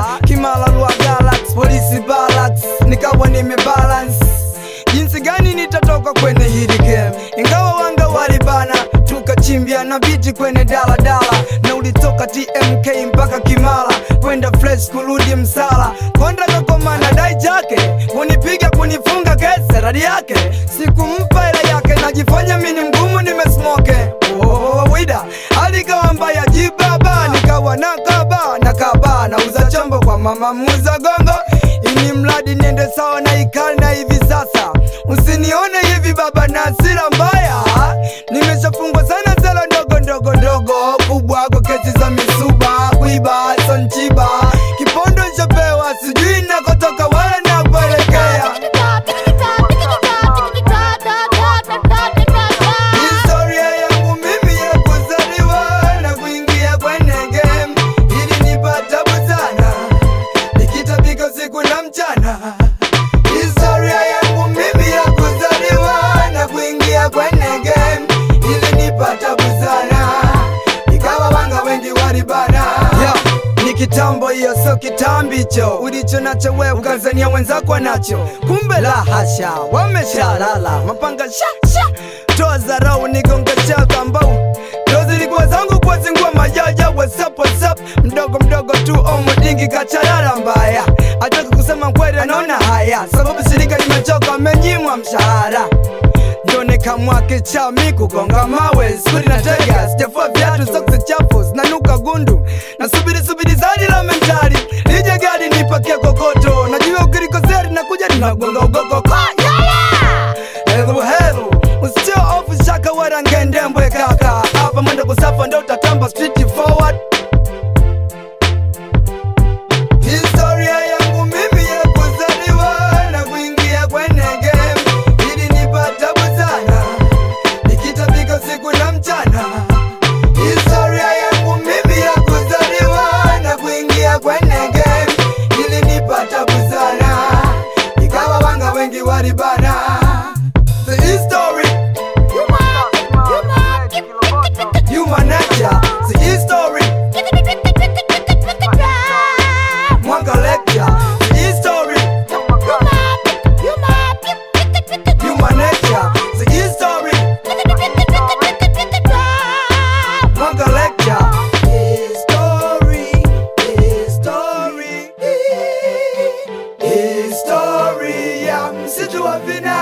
Kimala Lua Galax, polisi Balax, nikawa nimebalance jinsi gani nitatoka kwenye hili game, ingawa wanga walibana, tukachimbia na biti kwenye daladala, na ulitoka TMK mpaka Kimara kwenda fresh kurudi Msala, konda kakoma na dai chake kunipiga kunifunga kese radi yake, sikumpa hela yake, najifanya mini mgumu nimesmoke Oh, wida alikawa mbaya jibaba, nikawa nakaba nakaba, nauza chombo kwa mama muza gongo, ini mradi niende sawa na ikali na hivi sasa Usinione hivi baba na hasira mbaya, nimeshafungwa sana zela ndogo ndogo ndogo, kubwa kwa kesi za misuba, kuiba sonchiba, kipondo nishapewa, sijui nakotoka wala nakuelekea. Historia yangu mimi ya kuzaliwa na kuingia kwenye game ilinipata tabu sana, nikitabika usiku na mchana. Historia yangu mimi ya kuzaliwa na kuingia kwenye game ilinipata tabu sana, ikawa wanga wengi walibana. Yeah. Ni kitambo hiyo, sio kitambicho ulicho nacho wewe, ukazania wenzako nacho, kumbe la hasha, wameshalala mapanga sha sha, toa zarau nigonga chaka mbao ndo zilikuwa zangu kwa zingua majaja whatsapp whatsapp mdogo mdogo tu omodingi kacharara mbaya ataka kusema kweli anaona haya sababu shirika limechoka amenyimwa mshahara ndo nikamwake chami kugonga mawe skuli na tega sijafua viatu soksi chafu zinanuka gundu na subiri subiri zadi la mentari lije gari nipakie kokoto najua ukirikoseri nakuja ninagonga ugoko kwa yala helu helu usitio ofu shaka wala ngendembwe kaka hapa mwendo kusafa ndo utatamba street forward Historia yangu mimi ya kuzaliwa na kuingia kwenye game ilinipata tabu sana, nikitabika usiku na mchana. Historia yangu mimi ya kuzaliwa na kuingia kwenye game ilinipata tabu sana, ikawa wanga wengi walibana. The history, human nature, the history, mwanga lecture, the history, human nature, the history, mwanga lecture. History, history, history ya msitu wa vina